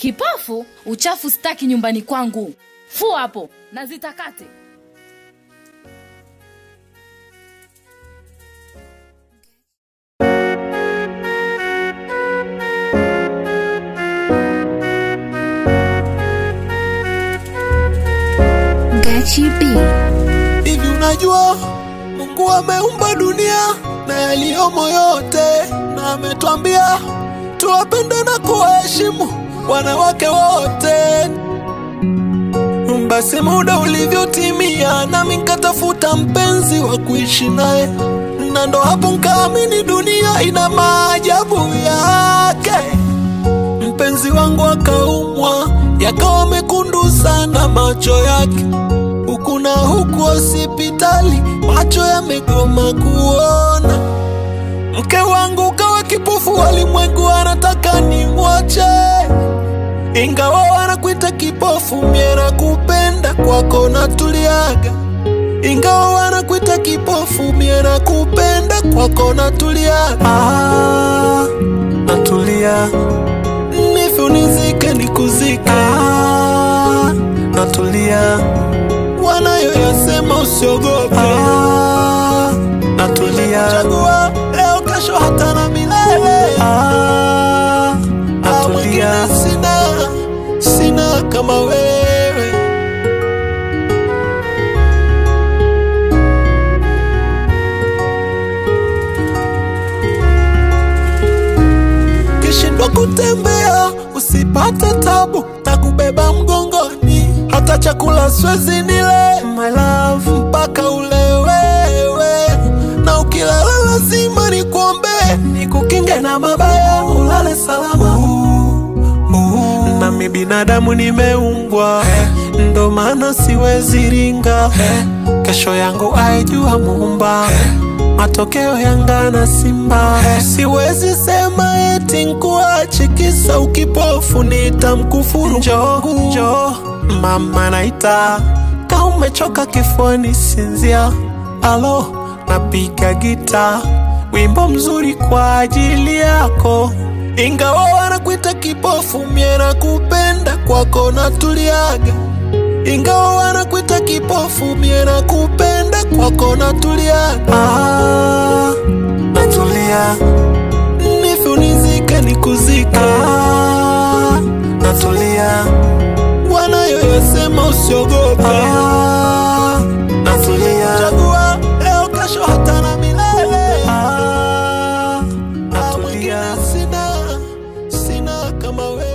Kipofu? Uchafu staki nyumbani kwangu. Fua hapo na zitakate. Gachi B. Hivi unajua Mungu ameumba dunia na yaliyomo yote, na ametwambia tuwapende na kuwaheshimu wanawake wote. Basi muda ulivyotimia, nami nkatafuta mpenzi wa kuishi naye, na ndo hapo nkaamini dunia ina maajabu yake. Mpenzi wangu akaumwa, yakawa mekundu sana macho yake huku na huku hospitali, macho yamegoma kuona. Mke wangu kawa kipofu, walimwengu anataka nimwache, ingawa wanakuita kipofu, mie nakupenda, kwako natuliaga. Ingawa wanakuita kipofu, mie nakupenda, kwako natuliaga. Ah, natulia nife unizike nikuzike. Ah, natulia wanayoyasema usiogope. Ah, natulia chagua leo, kesho, hata na milele. Ah, natulia sina, sina kama wewe. Kishindwa kutembea usipate tabu, takubeba mgongoni, hata chakula siwezi nile my love, mpaka ule wewe, na ukilala lazima nikuombe, nikukinge na mabaya, ulale salama. Nami binadamu nimeumbwa, ndo maana siwezi ringa, kesho yangu aijua Muumba matokeo Yanga na Simba. Siwezi sema eti nkuache kisa ukipofu, nitamkufuru. Njoo njoo, mama naita, ka umechoka kifuani, sinzia. Alo, napiga gita, wimbo mzuri kwa ajili yako. Ingawa wanakuita kipofu, mie nakupenda, kwako natuliaga ingawa wanakuita kipofu, mie nakupenda, kwako natulia. Ah, natulia nife unizike nikuzike. Ah, natulia wanayoyasema usiogope. Ah, natulia chagua leo, kesho, hata na milele. Ah, natulia sina, sina kama wewe.